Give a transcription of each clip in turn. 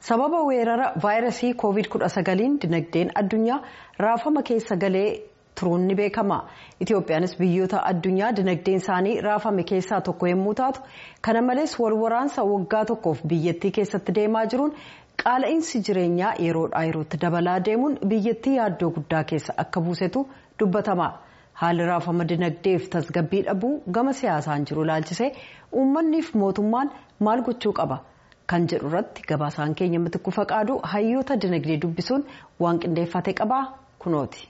sababa weerara vaayirasii koovid 19 dinagdeen addunyaa raafama keessa galee turuun ni beekama itiyoophiyaanis biyyoota addunyaa dinagdeen isaanii raafame keessaa tokko yommuu taatu kana malees walwaraansa waggaa tokkoof biyyattii keessatti deemaa jiruun qaala'insi jireenyaa yeroodhaa yerootti dabalaa deemuun biyyattii yaaddoo guddaa keessa akka buusetu dubbatama. haalli raafama dinagdeef tasgabbii dhabuu gama siyaasaan jiru ilaalchisee uummanniif mootummaan maal gochuu qaba kan jedhu irratti gabaasaan keenya mitikuu faqaaduu hayyoota dinagdee dubbisuun waan qindeeffate qabaa kunooti.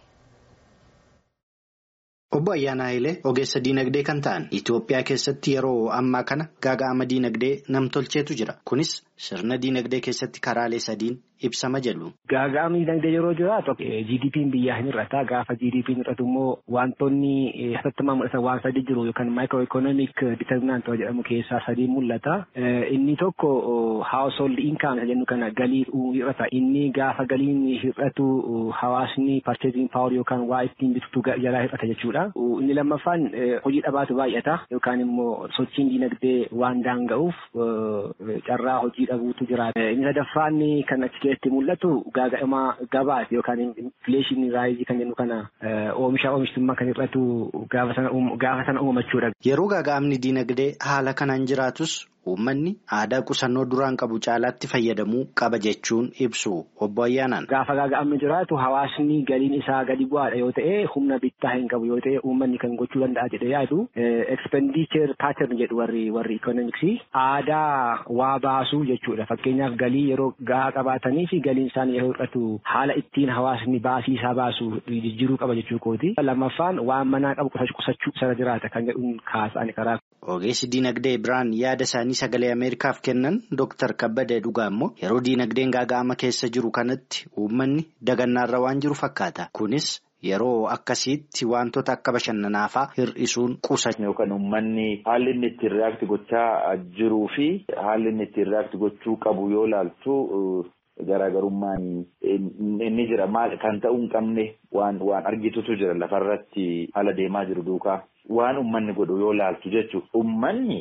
Obbo Ayyaanaa Hayilee ogeessa diinagdee kan ta'an Itoophiyaa keessatti yeroo ammaa kana gaaga'ama diinagdee namtolcheetu jira. Kunis sirna diinagdee keessatti karaalee sadiin ibsama jedhu. Gaaga'amni diinagdee yeroo jiraatu GDP'n biyyaa hin hir'ata. Gaafa GDP'n hir'atu immoo wantoonni hatattamaa mul'atan waan sadi jiru yookaan maayikiroo ikoonoomik diiterminaant jedhamu keessaa sadii mul'ata. Inni tokko household income isa jennu kana galii hir'ata. Inni gaafa galiin hir'atu hawaasni purchasing power yookaan waa ittiin bitatu jalaa hir'ata jechuudha. Inni lammaffaan hojii dhabaatu baay'ata yookaan immoo sochiin diinagdee waan daanga'uuf carraa hojii dhabuutu jiraata. Inni sadaffaan kan achi keessatti mul'atu gaaga'ama gabaati yookaan infleeshinii raayizii kan jennu kana oomisha oomishtummaa kan hir'atu gaafa sana uumachuudha. Yeroo gaaga'amni diinagdee haala kanaan jiraatus uummanni aadaa qusannoo duraan qabu caalaatti fayyadamuu qaba jechuun ibsu obbo Ayyaanaan. Gaafa gaaga'amni jiraatu hawaasni galiin isaa gadi bu'aadha yoo ta'e humna bittaa hin qabu yoo ta'e uummanni kan gochuu danda'a jedhee yaadu expenditure pattern jedhu warri warri ikoonomiksii aadaa waa baasuu jechuudha. Fakkeenyaaf galii yeroo gahaa qabaatanii fi galiin isaanii yeroo hir'atu haala ittiin hawaasni baasii isaa baasu jijjiiruu qaba jechuu kooti. Lammaffaan waan manaa qabu qusachuu sana jiraata kan jedhuun kaasa'ani karaa. Ogeessi diinagdee biraan yaada isaanii sagalee Ameerikaaf kennan Dr. Kabbadee Dhugaa immoo yeroo diinagdeen gaaga'ama keessa jiru kanatti uummanni dagannaarra waan jiru fakkaata. Kunis yeroo akkasiitti wantoota akka bashannanaafaa hir'isuun qusachuu. Yookaan uummanni haalli inni ittiin reaakti gochaa jiruu fi haalli inni ittiin reaakti gochuu qabu yoo ilaaltu garaagarummaan inni jira maal kan ta'uu hin qabne waan waan argitutu jira lafarratti haala deemaa jiru duukaa. Waan uummanni godhu yoo laaltu jechuudha. Uummanni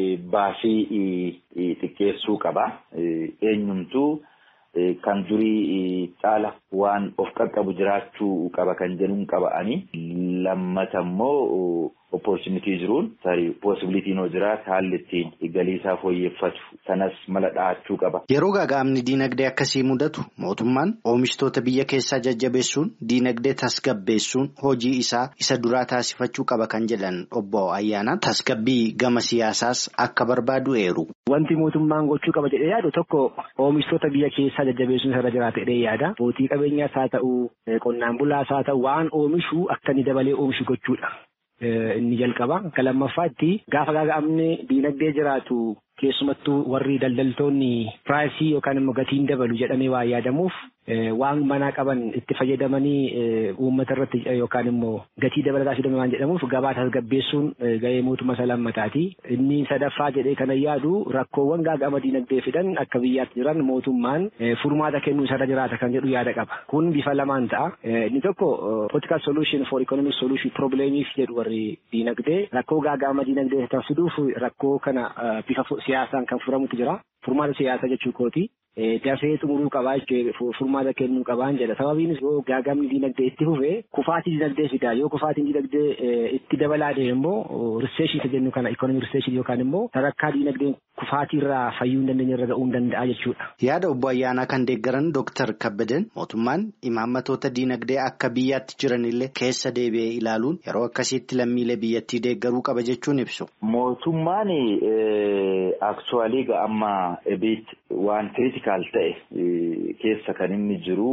baasii xiqqeessuu qaba. Eenyumtuu kan durii caala waan of qaqqabu jiraachuu qaba kan jedhuun qaba'anii. Lammata immoo opportunitii jiruun tarii possibilitiin hoo jiraate haalli ittiin galii isaa fooyyeffatu sanas mala dhahachuu qaba. Yeroo gaaga'amni diinagdee akkasii mudatu mootummaan oomishtoota biyya keessaa jajjabeessuun diinagdee tasgabbeessuun hojii isaa isa duraa taasifachuu qaba kan jedhan obbo Ayyaanaan tasgabbii gama siyaasaas akka barbaadu eeru. Wanti mootummaan gochuu qaba jedhee yaadu tokko oomishtoota biyya keessaa jajjabeessuun irra jiraata jedhee yaada. Abbootii qabeenyaas haa ta'u qonnaan bulaas haa ta'u waan oomishu akka inni dabalee oomishu gochuudha. Inni jalqaba. Akka lammaffaatti gaafa gaaga'amni diinagdee jiraatu keessumattuu warri daldaltoonni piraayisii yookaan immoo gatiin dabalu jedhamee waa yaadamuuf waan manaa qaban itti fayyadamanii uummata irratti yookaan immoo gatii dabalataa fidame waan jedhamuuf gabaa tasgabbeessuun gahee mootummaa isa lammataati. Inni sadaffaa jedhee kana yaadu rakkoowwan gaaga'ama diinagdee fidan akka biyyaatti jiran mootummaan furmaata kennuu isarra jiraata kan jedhu yaada qaba. Kun bifa lamaan ta'a. Inni tokko political solution for economic solution probleemiif jedhu warri diinagdee rakkoo gaaga'ama diinagdee fiduuf rakkoo kana bifa siyaasaan kan furamutu jira. Furmaata siyaasaa jechuu kooti. Dafee xumuruu qabaa jechuun furmaata kennuu qabaan jedha. Sababiinis yoo gaagamni diinagdee itti fufee kufaatii diinagdee fidaa. Yoo kufaatiin diinagdee itti dabalaa deeme immoo riseeshin isa jennu kana ikoonoomii riseeshin yookaan immoo sadarkaa diinagdeen kufaatii irraa fayyuu hin dandeenye irra ga'uu hin danda'a jechuudha. Yaada obbo Ayyaanaa kan deeggaran Dooktar Kabbadeen mootummaan imaammatoota diinagdee akka biyyaatti jiranillee keessa deebi'ee ilaaluun yeroo akkasiitti lammiilee biyyattii deeggaruu qaba jechuun ibsu. Mootummaan aktuwaalii ga'ammaa ebiit waan kiriitikaal ta'e keessa kan inni jiru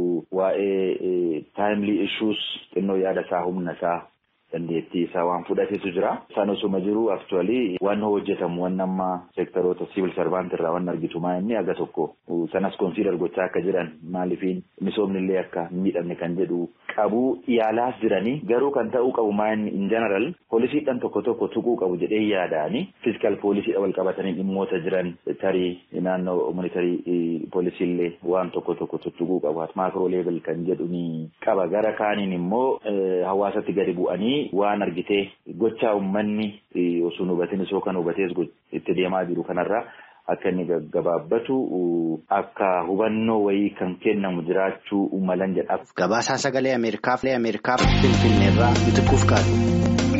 waa'ee taayimlii issuus xinnoo yaada isaa humna isaa dandeettii isaa waan fudhatetu jira. Isaan osuma jiru aktuwaalii waan hojjetamu waan amma seektaroota siivil sarvaantii irraa waan argitu maa inni aga tokko sanas konsiidar gochaa akka jiran maalifiin misoomni illee akka miidhamne kan jedhu qabu yaalaas jiranii garuu kan ta'uu qabu maa inni in general poolisiidhaan tokko tokko tuquu qabu jedhee yaadaani fiiskal poolisiidha wal qabatanii dhimmoota jiran tarii naannoo monitarii poolisiillee waan tokko tokko tuttuquu qabu maakroo leevel kan jedhu ni qaba gara kaaniin immoo hawaasatti gadi bu'anii waan argitee gochaa uummanni osoo hubatin osoo kan hubatees itti deemaa jiru kanarraa akka inni gaggabaabbatu akka hubannoo wayii kan kennamu jiraachuu malan jedha. Gabaasaa sagalee Ameerikaaf Finfinneerraa Bitikkuuf kaadhu.